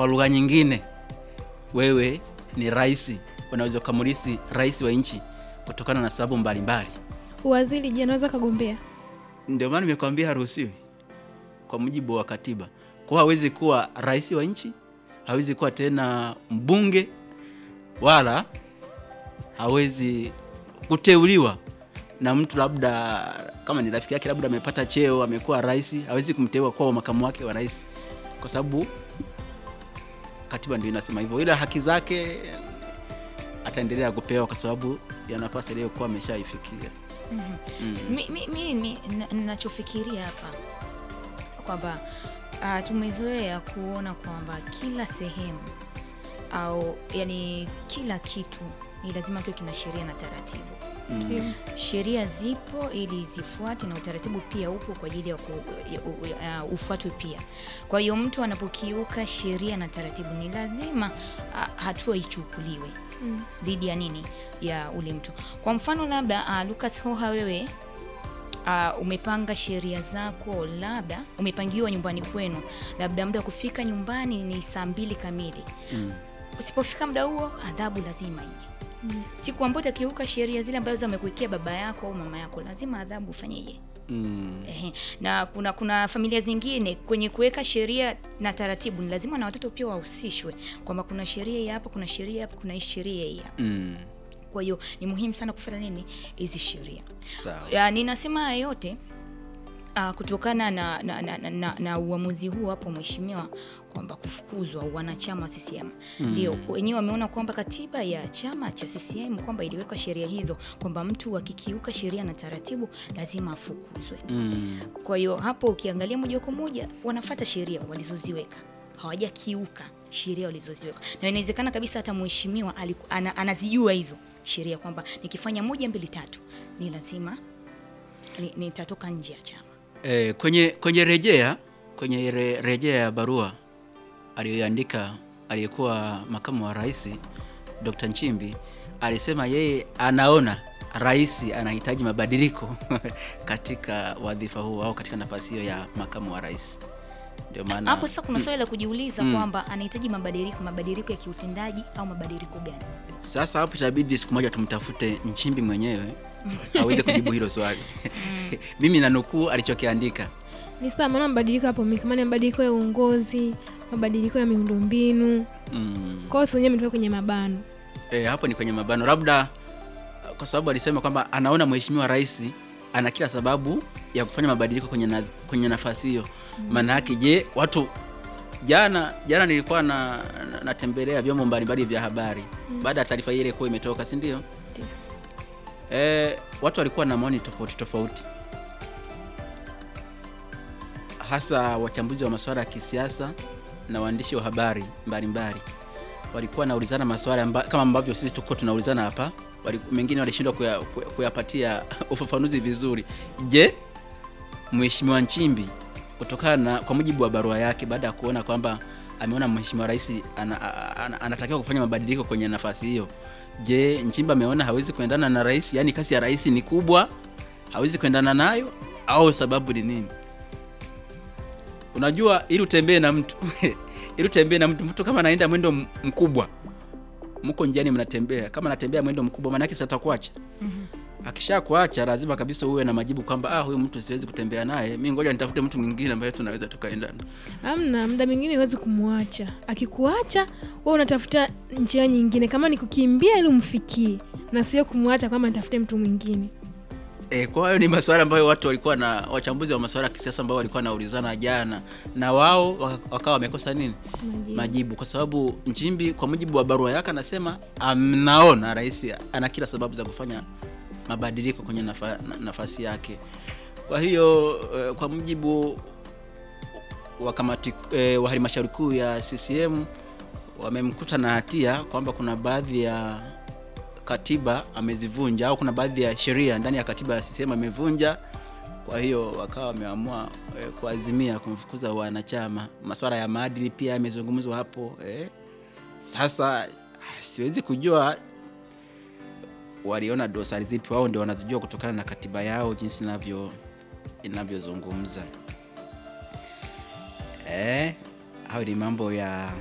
kwa lugha nyingine, wewe ni rais, unaweza ukamrisi rais wa nchi kutokana na sababu mbalimbali. Uwaziri je, anaweza kagombea? Ndio maana nimekwambia haruhusiwi kwa mujibu wa katiba. Kwa hiyo hawezi kuwa rais wa nchi, hawezi kuwa tena mbunge, wala hawezi kuteuliwa na mtu labda kama ni rafiki yake, labda amepata cheo, amekuwa rais, hawezi kumteua kuwa makamu wake wa rais, kwa sababu katiba ndio inasema hivyo, ila haki zake ataendelea kupewa kwa sababu ya nafasi aliyokuwa ameshaifikia. mi, mi, mi, mi na- ninachofikiria hapa kwamba uh, tumezoea kuona kwamba kila sehemu au yani kila kitu ni lazima kiwe kina sheria na taratibu Ndio. sheria zipo ili zifuate na utaratibu pia upo kwa ajili ya ku- ya- u- ya- uh, ufuatwe pia. Kwa hiyo mtu anapokiuka sheria na taratibu ni lazima uh, hatua ichukuliwe Mm. dhidi ya nini ya ule mtu. Kwa mfano labda uh, Lucas Hoha wewe uh, umepanga sheria zako, labda umepangiwa nyumbani kwenu, labda muda wa kufika nyumbani ni saa mbili kamili. Mm. Usipofika muda huo, adhabu lazima ije siku ambayo utakiuka sheria zile ambazo amekuwekea baba yako au mama yako, lazima adhabu ufanyeje? Mm. Ehe. Na kuna kuna familia zingine kwenye kuweka sheria na taratibu, ni lazima na watoto pia wahusishwe, kwamba kuna sheria hii hapa, kuna sheria hapa, kuna hii sheria hii hapa. Mm. Kwa hiyo ni muhimu sana kufuata nini hizi sheria. Sawa. Ya, ninasema haya yote uh, kutokana na, na, na, na, na, na uamuzi huu hapo mheshimiwa kwamba kufukuzwa wanachama wa CCM ndio wenyewe wameona kwamba katiba ya chama cha CCM kwamba iliweka sheria hizo kwamba mtu akikiuka sheria na taratibu lazima afukuzwe. Mm. Kwa hiyo hapo ukiangalia moja kwa moja wanafata sheria walizoziweka, hawajakiuka sheria walizoziweka, na inawezekana kabisa hata mheshimiwa aliku- ana, anazijua hizo sheria kwamba nikifanya moja mbili tatu ni lazima ni- nitatoka nje ya chama. E, kwenye kwenye rejea kwenye re, rejea ya barua aliyoandika aliyekuwa makamu wa rais Dr. Nchimbi alisema yeye anaona rais anahitaji mabadiliko katika wadhifa huo au katika nafasi hiyo ya makamu wa rais. Ndio maana Hapo sasa kuna swali la kujiuliza kwamba anahitaji mabadiliko, mabadiliko ya kiutendaji au mabadiliko gani? sasa hapo itabidi siku moja tumtafute Nchimbi mwenyewe aweze kujibu hilo swali. Mimi nanukuu alichokiandika. Ni sawa, maana mabadiliko hapo mengi, kama ni mabadiliko ya uongozi, mabadiliko ya miundombinu. Mm. Kwa hiyo si wenyewe ametoka kwenye mabano. E, hapo ni kwenye mabano, labda kwa sababu alisema kwamba anaona mheshimiwa rais ana kila sababu ya kufanya mabadiliko kwenye, na, kwenye nafasi hiyo. Maana yake je, watu jana jana nilikuwa na, na, natembelea vyombo mbalimbali vya habari baada ya taarifa ile kuwa imetoka, si ndio? Ndio. E, watu walikuwa na maoni tofauti tofauti, hasa wachambuzi wa masuala ya kisiasa na waandishi wa habari mbalimbali walikuwa naulizana maswali amba, kama ambavyo sisi tuko tunaulizana hapa. Wali, mengine walishindwa kuya- kuya- kuyapatia ufafanuzi vizuri. Je, Mheshimiwa Nchimbi kutokana na kwa mujibu wa barua yake, baada ya kuona kwamba ameona Mheshimiwa Rais ana, ana, ana, anatakiwa kufanya mabadiliko kwenye nafasi hiyo, je, Nchimbi ameona hawezi kuendana na rais, yaani kasi ya rais ni kubwa, hawezi kuendana nayo, au sababu ni nini? Unajua, ili utembee na mtu ili utembee na mtu, mtu kama anaenda mwendo m- mkubwa, mko njiani mnatembea, kama anatembea mwendo mkubwa, maana yake sasa atakuacha. Akisha kuacha, lazima kabisa uwe na majibu kwamba ah, huyu mtu siwezi kutembea naye, mimi ngoja nitafute mtu mwingine ambaye tunaweza tukaendana. Amna, muda mwingine huwezi kumwacha. Akikuacha wewe unatafuta njia nyingine, kama ni kukimbia ili umfikie, na sio kumwacha kwamba nitafute mtu mwingine. E, kwa hiyo ni masuala ambayo watu walikuwa na wachambuzi wa masuala ya kisiasa ambao walikuwa naulizana jana, na wao waka- wakawa wamekosa nini Majibu. majibu, kwa sababu Nchimbi kwa mujibu wa barua yake anasema amnaona rais ana kila sababu za kufanya mabadiliko kwenye nafa, na- nafasi yake. Kwa hiyo eh, kwa mujibu wa kamati eh, wa halmashauri kuu ya CCM wamemkuta na hatia kwamba kuna baadhi ya katiba amezivunja au kuna baadhi ya sheria ndani ya katiba ya CCM amevunja. Kwa hiyo wakawa wameamua eh, kuazimia kumfukuza wanachama. Masuala ya maadili pia yamezungumzwa hapo eh. Sasa ah, siwezi kujua waliona dosari zipi, wao ndio wanazijua kutokana na katiba yao jinsi inavyo inavyozungumza. Eh, hayo ni mambo ya